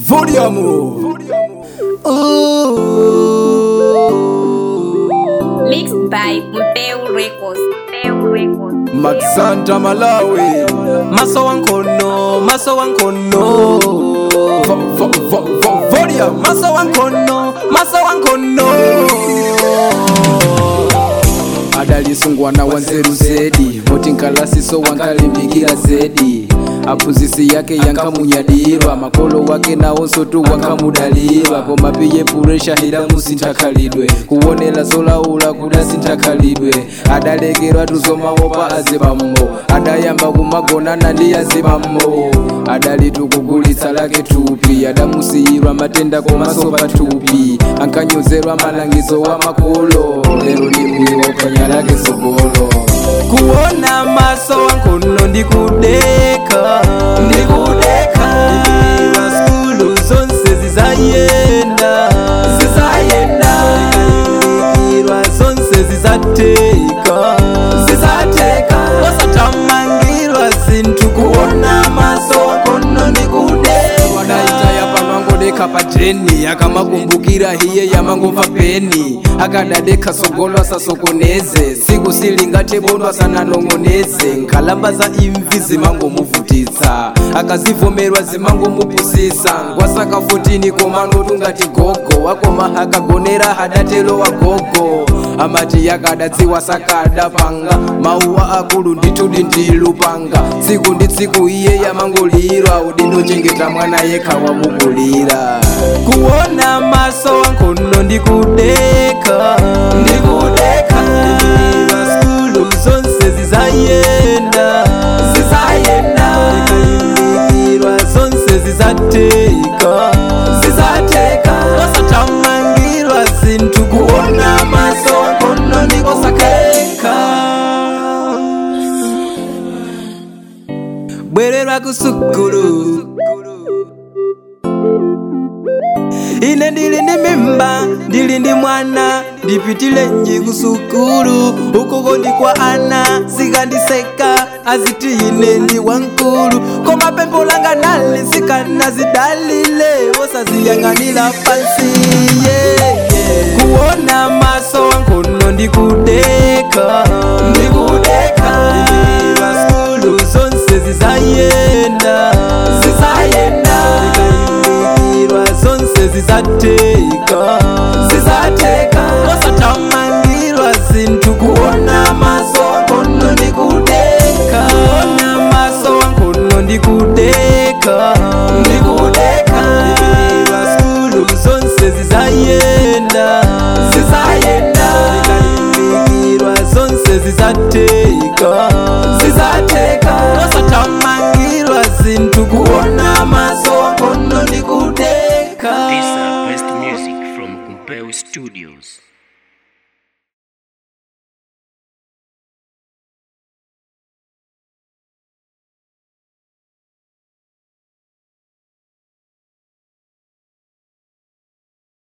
Vodiamo. Mixed by Mpeu Records. Mpeu Records. Maxanta Malawi. maso wankono maso wankono Vo- vo- vo- vo- Vodiamo. maso wankono maso wankono adalisungwana wanzeru zedi voti nkalasiso wankalimbikira zedi aphunzisi yake yankamunyadirwa makolo wake nawonso tu wankamudalirwa koma piye puresha hira musinthakalidwe kuwonera zolaula kudasinthakalidwe adalekerwa tuzomawopa azibammo adayamba kumagonana ndi azibammo adalitukugulitsa lake thupi adamusiyirwa matenda komanso pathupi ankanyozerwa malangizo wa makolo lero ni uyo waphwanya lake sogolo kuona maso wankono ndikudeka ndikudeka ndikayima skulu zonse zizayenda zizayenda ndikayimikirwa zonse zizateka zizateka osatamangirwa zinthu kuona maso wankono ndikudeka wadaitaya panwangodeka pajeni akamakumbukira hiye yamangomva peni akadadeka sogolo asasokoneze siku silingatebondwa asananong'oneze nkhalamba za imvi zimangomuvutitsa akazivomerwa zimangomupusisa ngwasaka 14 komano ngati gogo wakoma akagonera hadatelo wa gogo amati yakadadziwa sakadapanga mauwa akulu ndithudi ndilupanga tsiku ndi tsiku iye yamangolira udindo chengeta mwana yekha wamukulira kuona maso wankono ndikudeka ndikudeka ndikayima skulu zonse zizayenda zizayenda ndikayimikirwa zonse zizateka zizateka osatamangirwa zinthu kuona maso wankono ndikosakeka bwererwa kusukulu ine ndili ndi mimba ndili ndi mwana ndipitile nji kusukulu ukoko ndi kwa ana sikandiseka aziti ine ndi wankulu koma pempho langa nali sikanazidalile wosaziyang'anira pansi yeah, yeah. kuona maso wankono ndikudeka ndikudeka ndikayima skulu zonse zizayenda zizayenda ndikayimikirwa zonse zizateka zizateka osatamangirwa zinthu kuona maso wankono ndikudeka kuona maso wankono ndikudeka ndikudeka ndikayimikirwa skulu zonse zizayenda zizayenda ndikayimikirwa zonse zizateka zizateka osatamangirwa zinthu kuona maso wankono ndikudeka These are best music from Kumpeo Studios.